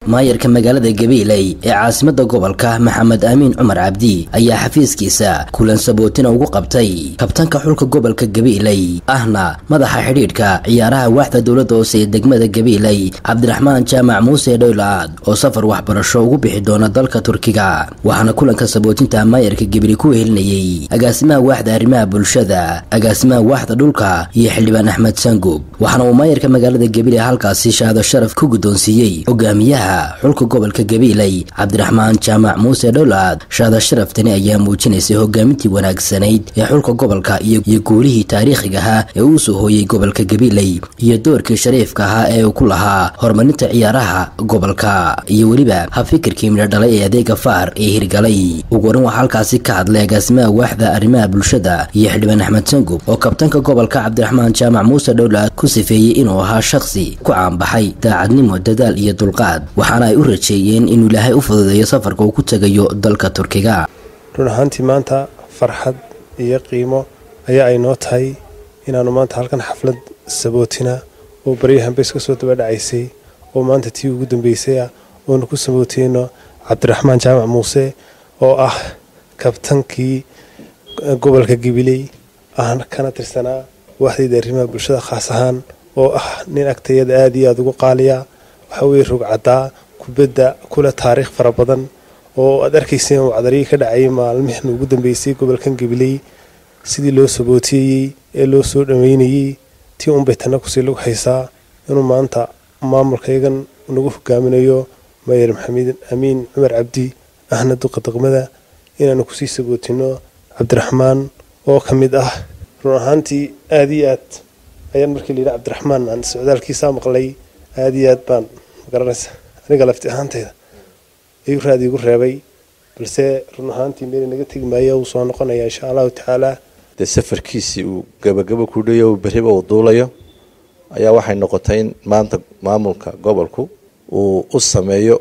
maayarka magaalada gabiiley ee caasimada gobolka maxamed amiin cumar cabdi ayaa xafiiskiisa kulan sabootina ugu qabtay kabtanka xulka gobolka gabiiley ahna madaxa xidhiidhka ciyaaraha waaxda dowladda hoose ee degmada gabiiley cabdiraxmaan jaamac muuse dhowlaad oo safar waxbarasho ugu bixi doona dalka turkiga waxaana kulanka sabootinta maayarka gabili ku wehelinayey agaasimaha waaxda arrimaha bulshada agaasimaha waaxda dhulka iyo xildhibaan axmed sangub waxaana uu maayarka magaalada gabiiley halkaasi shahaado sharaf ku guddoonsiiyey hogaamiyaha xulka gobolka gabiiley cabdiraxmaan jaamac muuse dhowlaad shaada sharaftani ayaa muujinaysay hogaamintii wanaagsanayd ee xulka gobolka iyo guulihii taariikhiga ahaa ee uu soo hooyey gobolka gabiiley iyo doorkii shariifka ahaa ee uu ku lahaa horumarinta ciyaaraha gobolka iyo weliba habfikirkii midho dhalay ee adeega faar ee hirgalay ugu horan waxaa halkaasi ka hadlay agaasimaha waaxda arrimaha bulshada iyo xildhibaan axmed sangub oo kabtanka gobolka cabdiraxmaan jaamac muuse dhowlaad ku sifeeyey inuu ahaa shakhsi ku caanbaxay daacadnimo dadaal iyo dulqaad waxaana ay u rajeeyeen inuu ilaahay u fududeeyo safarka uu ku tegayo dalka turkiga run ahaantii maanta farxad iyo qiimo ayaa ay noo tahay inaannu maanta halkan xaflad sabootina oo baryahan bays ka soo daba dhacaysay oo maanta tii ugu dambeysay ah oonu ku sabootiyeyno cabdiraxmaan jaamac muuse oo ah kabtankii gobolka gabiley ahna kana tirsanaa waaxdayda arrimaha bulshada khaas ahaan oo ah nin agtayada aada iyo aada ugu qaaliya waxaa weye rugcaddaa kubadda kule taariikh fara badan oo aad arkayseen uu cadarihii ka dhacayay maalmihan ugu dambeysay gobolkan gabiley sidii loo sabootiyeyey ee loo soo dhaweynayey tii unbay tanna kusii lagu haysaa inuu maanta maamulkayagan nagu hogaaminayo mayer maxamed amiin cumar cabdi ahna duqa daqmada inaanu kusii sabootino cabdiraxmaan oo ka mid ah run ahaantii aada iyo aad ayaan markii layidhi cabdiraxmaan aan socdaalkiisaa maqlay aada iyo aad baan magaranaysa aniga lafti ahaantayda ayuu raadi igu reebay balse run ahaantii meel naga tegi maayo uu soo noqonaya insha allahu tacaala dee safarkiisii uu gabagabo ku dhayo uu berriba uu duulayo ayaa waxay noqotay in maanta maamulka gobolku uu u sameeyo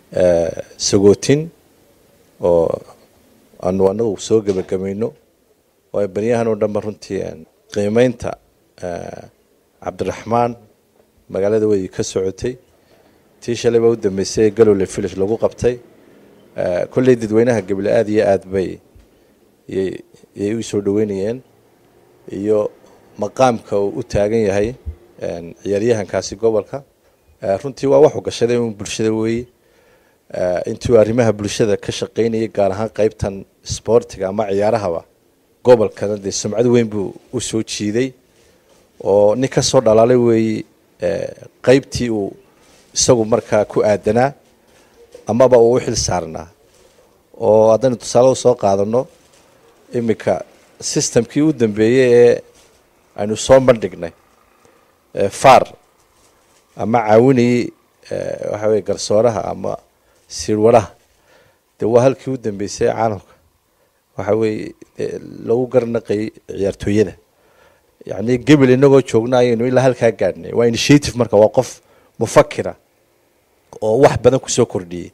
sagootin oo aanu anagu soo gebagabayno oo ay baryahan oo dhanba runtii qiimeynta cabdiraxmaan magaalada way ka socotay tii shalay baa u dambeysay ee galowle village lagu qabtay kolley dadweynaha gabile aada iyo aad bay yay u soo dhaweynayeen iyo maqaamka uu u taagan yahay ciyaaryahankaasi gobolka runtii waa waxu gashaday un bulshada weeye intuu arrimaha bulshada ka shaqaynayay gaar ahaan qeybtan sboortiga ama ciyaarahaba gobolkana dee sumcad weyn buu u soo jiiday oo nin ka soo dhalaalay weeye qeybtii uu isagu markaa ku aadanaa amaba uu u xil saarnaa oo haddaynu tusaale usoo qaadano iminka systemkii u dambeeyey ee aynu soo bandhignay far ama caawinayey waxa weye garsooraha ama siirwaraha dee waa halkii u dambeysay caalamka waxa weeye lagu garnaqayay ciyaartooyada yacni gebel inagoo joogna ayaynu ilaa halkaa gaadhnay waa initiative marka waa qof mufakira oo wax badan kusoo kordhiyey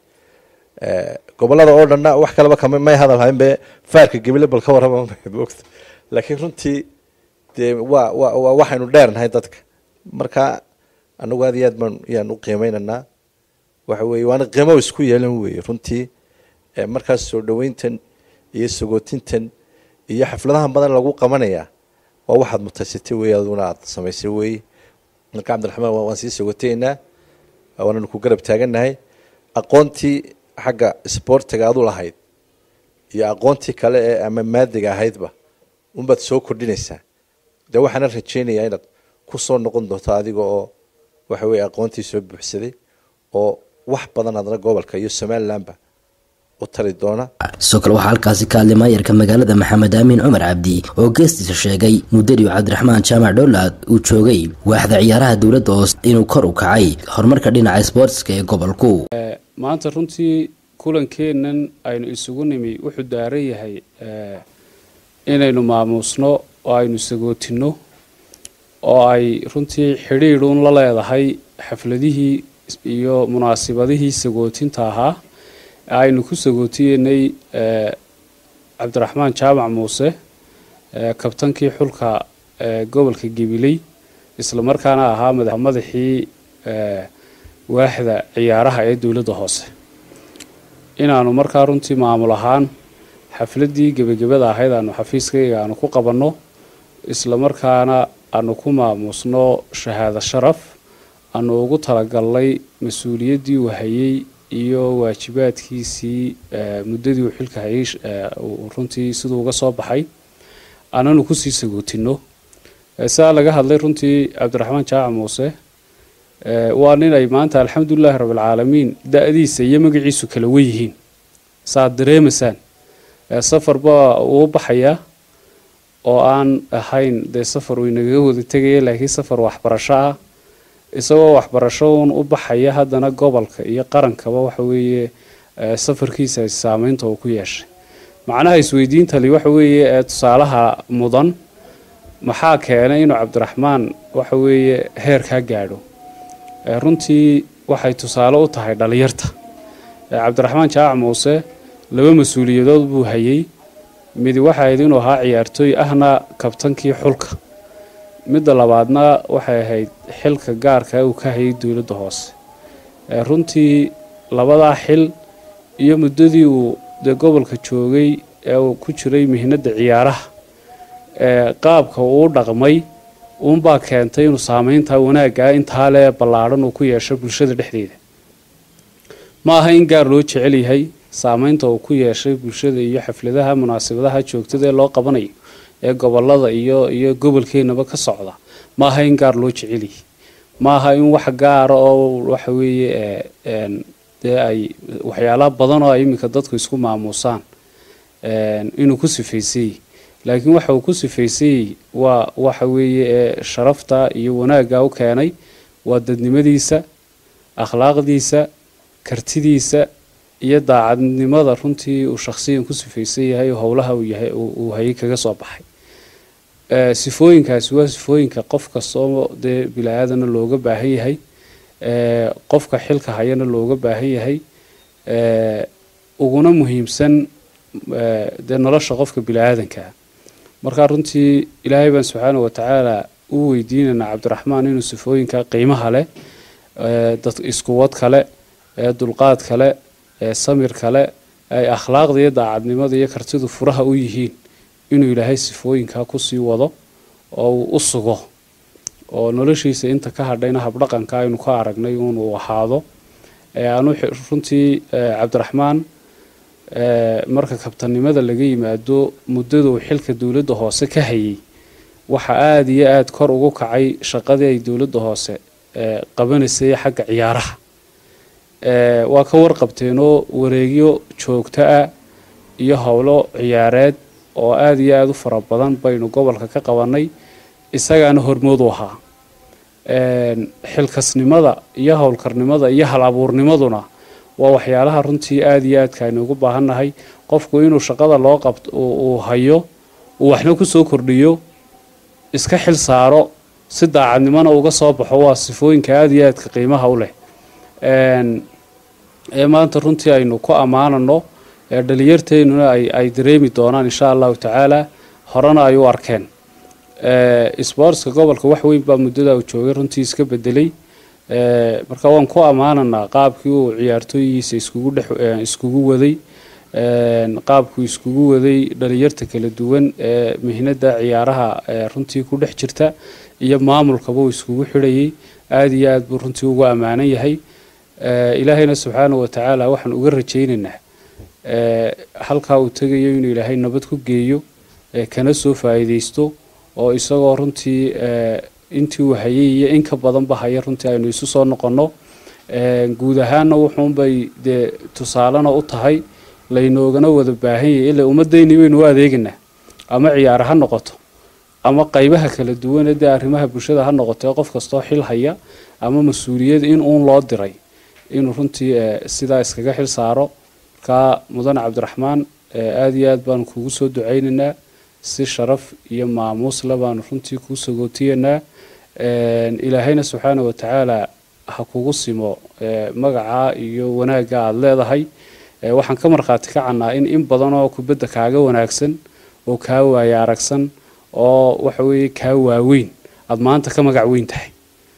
gobolada oo dhanna wax kaleba kama may hadal hayn be faarka gebile bal ka warrama ogta laakiin runtii dee waa wa waa waxaynu dheernahay dadka marka anagu aad iyo aad baan yaan u qiimeynaynaa waxa weeye waana qiimo isku yeelan weeye runtii markaas soo dhaweyntan iyo sagootintan iyo xafladahan badan lagu qabanayaa waa waxaad mutaysatay wey aduna aad samaysay weeye marka cabdiraxmaan waan sii sagotaynaa waananu ku garab taagannahay aqoontii xagga sboortiga adu lahayd iyo aqoontii kale ee ama maadiga ahaydba unbaad soo kordhinaysaa dee waxaana rajeynayaa inaad ku soo noqon doonto adiga oo waxa weye aqoontii soo buuxsaday oo wax badan adna gobolka iyo somalilandba u tari doona sidoo kale waxaa halkaasi ka hadlay maayarka magaalada maxamed aamin cumar cabdi oo geestiisa sheegay muddadii cabdiraxmaan jaamac dhowlaad uu joogay waaxda ciyaaraha dowladda hoose inuu kor u kacay horumarka dhinaca sboortiska ee gobolku maanta runtii kulankeennan aynu isugu nimi wuxuu daaran yahay inaynu maamuusno oo aynu sagootinno oo ay runtii xidhiidhuun la leedahay xafladihii iyo munaasibadihii sagootinta ahaa aynu ku sagootiyeynay cabdiraxmaan jaamac muuse kabtankii xulka gobolka gabiley isla markaana ahaa madaxii waaxda ciyaaraha ee dowladda hoose inaanu markaa runtii maamul ahaan xafladdii gebagabada ahayd aanu xafiiskayga aanu ku qabanno isla markaana aanu ku maamuusno shahaado sharaf aanu ugu talagalnay mas-uuliyaddii uu hayay iyo waajibaadkiisii muddadii uu xilka hayay runtii siduu uga soo baxay aananu kusii sagootinno sidaa laga hadlay runtii cabdiraxmaan jaaca muuse waa nin ay maanta alxamdulilaahi rabbilcaalamiin da-diisa iyo magaciisu kala wen yihiin saaad dareemaysaan safar baa uu baxayaa oo aan ahayn dee safar uu inagaga wada tegaya laakiin safar waxbarasho ah isagoo waxbarasho uun u baxaya haddana gobolka iyo qarankaba waxa weeye safarkiisa saameynta uu ku yeeshay macnaha isweydiintali waxa weeye ee tusaalaha mudan maxaa keenay inuu cabdiraxmaan waxa weeye heerkaa gaadho runtii waxay tusaale u tahay dhalinyarta cabdiraxmaan jaac muuse laba mas-uuliyadood buu hayay midi waxay ahayd inuu ahaa ciyaartooy ahna kabtankii xulka midda labaadna waxay ahayd xilka gaarka uu ka hayay dowladda hoose runtii labadaa xil iyo muddadii uu dee gobolka joogay ee uu ku jiray mihnadda ciyaaraha qaabka uu dhaqmay uunbaa keentay inuu saameyntaa wanaaggaa intaa lee ballaadhan uu ku yeesho bulshada dhexdeeda ma aha in gaar loo jecel yahay saameynta uu ku yeeshay bulshada iyo xafladaha munaasabadaha joogtada ee loo qabanayo ee gobolada iyo iyo gobolkeenaba ka socda ma aha in gaar loo jecel yahay ma aha in wax gaara oo waxa weeye dee ay waxyaalaha badan oo ay iminka dadku isku maamuusaan inuu ku sifaysayey laakiin waxa uu ku sifaysayey waa waxa weeye ee sharafta iyo wanaagga u keenay waa dadnimadiisa akhlaaqdiisa kartidiisa iyo daacadnimada runtii uu shakhsiyan ku sifaysan yahay howlaha uu hayay kaga soo baxay sifooyinkaasi waa sifooyinka qof kastoo dee bilaaadana looga baahan yahay qofka xilka hayana looga baahan yahay uguna muhiimsan dee nolosha qofka bili-aadankaa markaa runtii ilaahay baan subxaana watacaala u weydiinaynaa cabdiraxmaan inuu sifooyinka qiimaha leh dad iskuwad kale ee dulqaad kale ee samir kale ay akhlaaqda iyo daacadnimada iyo kartidu furaha u yihiin inuu ilaahay sifooyinkaa kusii wado oo uu u sugo oo noloshiisa inta ka hadhayna habdhaqanka aynu ka aragnay inuu ahaado anu runtii cabdiraxmaan marka kabtanimada laga yimaado muddaduu xilka dowladda hoose ka hayay waxa aada iyo aada kor ugu kacay shaqadii ay dowladda hoose qabanaysay xagga ciyaaraha waa ka warqabteenoo wareegyo joogto ah iyo howlo ciyaareed oo aada iyo aada u fara badan baynu gobolka ka qabanay isagaana hormood u ahaa xilkasnimada iyo howlkarnimada iyo hal abuurnimaduna waa waxyaalaha runtii aada iyo aadka aynu ugu baahannahay qofku inuu shaqada loo qabto uu hayo uu waxna kusoo kordhiyo iska xil saaro si daacadnimona uga soo baxo waa sifooyinka aada iyo aadka qiimaha u leh ee maanta runtii aynu ku ammaanano ee dhalinyarteennuna ay dareemi doonaan insha allahu tacaala horena ay u arkeen sboortska gobolka wax weyn baa muddada uu joogay runtii iska bedelay marka waan ku ammaananaa qaabkii uu ciyaartooyihiisa iskugu dhex iskugu waday qaabkuu iskugu waday dhalinyarta kala duwan ee mihnada ciyaaraha runtii ku dhex jirta iyo maamulkaba uu iskugu xidhayay aada iyo aad buu runtii ugu ammaanan yahay ilaahayna subxaana wa tacaala waxaan uga rajaynaynaa halkaa uu tegayo inuu ilaahay nabad ku geeyo kana soo faa'iidaysto oo isagoo runtii intii uu hayay iyo in ka badanba haya runtii aynu isu soo noqonno guud ahaanna wuxuunbay dee tusaalena u tahay laynoogana wada baahan yahay ilaa ummaddeynii baynu u adeegaynaa ama ciyaar ha noqoto ama qaybaha kala duwan ee dee arrimaha bulshada ha noqoto ee qof kastoo xil haya ama mas-uuliyad in uun loo diray inuu runtii sidaa iskaga xil saaro markaa mudane cabdiraxmaan aada iyo aad baanu kugu soo ducaynaynaa si sharaf iyo maamuusle baanu runtii kuu sagootiyanaa ilaahayna subxaana wa tacaala ha kugu simo magacaa iyo wanaagga aada leedahay waxaan ka markhaati kacannaa in in badan oo kubadda kaaga wanaagsan oo kaa waaya aragsan oo waxa weeye kaa waaweyn aada maanta ka magac weyn tahay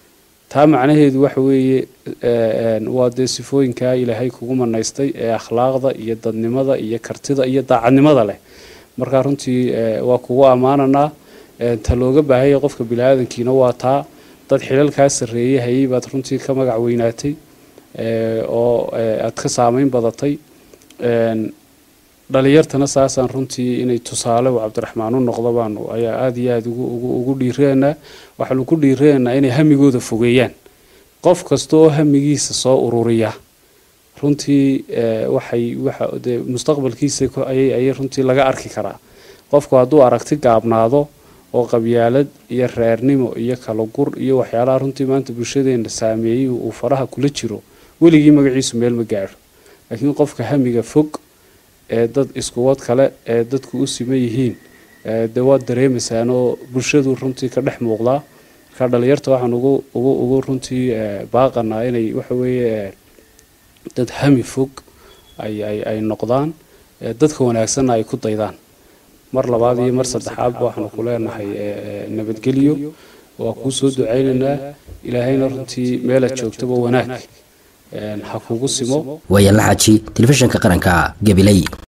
taa macnaheedu waxa weeye waa dee sifooyinkaa ilaahay kugu manaystay ee akhlaaqda iyo dadnimada iyo kartida iyo daacadnimada leh markaa runtii waa kugu ammaananaa ta looga baahanya qofka bini-aadankiina waa taa dad xilalkaa sarreeye hayay baad runtii ka magac weynaatay oo aad ka saameyn badatay dhalinyartana saasaan runtii inay tusaale u cabdiraxmaan u noqdo baanu ayaa aada iyo aada ugu dhiiraynaa waxaanu ku dhiiraynaa inay hamigooda fogeeyaan qof kasta oo hamigiisa soo ururiya runtii waxay waxa dee mustaqbalkiisa ayay runtii laga arki karaa qofku hadduu aragti gaabnaado oo qabyaalad iyo reernimo iyo kala gur iyo waxyaalaha runtii maanta bulshadeena saameeyey uu faraha kula jiro weligii magaciisu meel ma gaadho laakiin qofka hamiga fog ee dad iskuwad kale ee dadku u siman yihiin dee waad dareemaysaan oo bulshadu runtii ka dhex muuqdaa marka dhalinyarta waxaan ugu ugu ugu runtii baaqanaa inay waxa weeye dad hami fog ay ay ay noqdaan dadka wanaagsanna ay ku daydaan mar labaad iyo mar saddexaadba waxaanu ku leenahay nabadgelyo waa kuu soo ducaynaynaa ilaahayna runtii meelaad joogtaba wanaag ha kugu simo waayaan la xaaji telefishinka qaranka gabiley